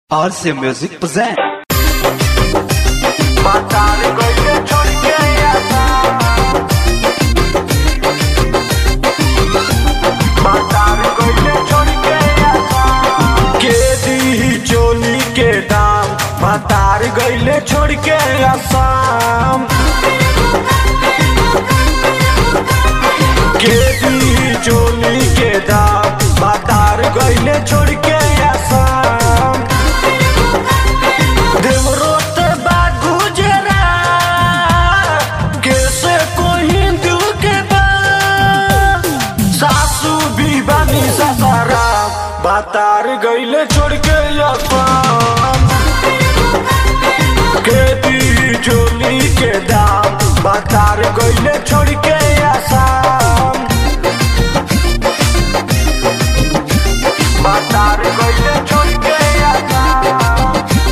RC Music present. Matar गइले छोड़ के आसा मातार गइले छोड़ के आसा के दी चोली के दाम मातार गइले छोड़ के आसाम के दी चोली के दाम मातार गइले छोड़ के आसाम देवरोत बा गुजरा कैसे कोई दिल के बा सासू भी बानी ससारा बातार गईले छोड़ के असाम खेती चोली के दाम बातार गईले छोड़ के आसाम बातार गईले छोड़ के आसाम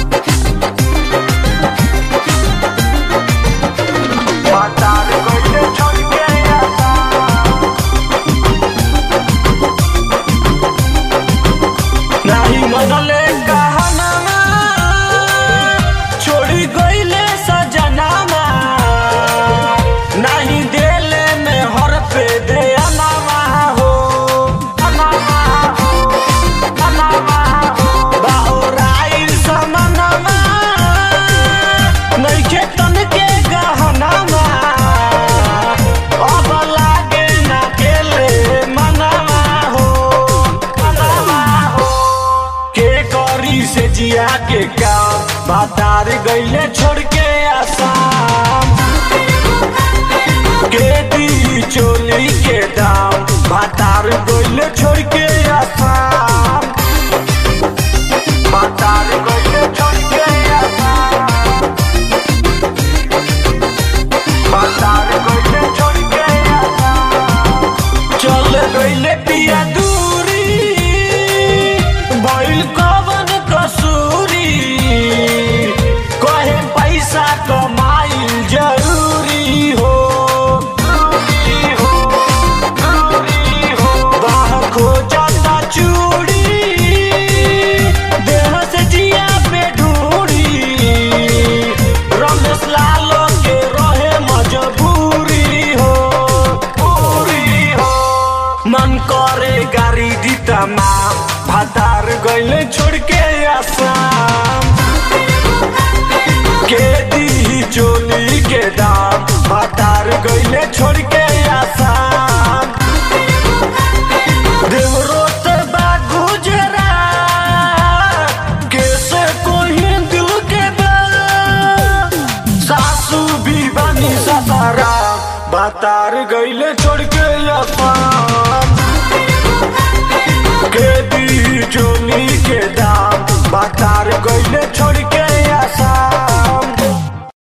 मातार गइले छोड़ के आसा नाही मनले कहनामा छोड़ी गइले सजनामा नाही देले में हर पे दे अनामा हो अनामा हो अनामा हो बाहुराइल समनमा नइखे तन के गहनामा अब लागे ना केले मनामा हो मनामा हो के करी से जिया के काम बातार गइले छोड़ के आसाम के दी चोली के दाम बातार गइले छोड़ के आसाम बातार गइले छोड़ के आसाम बातार गइले छोड़ के आसाम चल गइले पिया दूरी भइल कवन कसूरी कहे पैसा कमाइल जरूरी हो जरूरी हो जरूरी हो बाह खोजता चूड़ी देह से जिया पे ढूंढी रमेश लालो के रहे मजबूरी हो पूरी हो मन करे गाड़ी दी तमाम भातार गइले छोड़ के आसाम के दी चोली के दाम भातार गइले छोड़ के आसाम देवरोत बा गुजरा कैसे कोई दिल के बा सासू भी बानी ससारा बातार गइले छोड़ के असाम के दी चोली के दाम बातार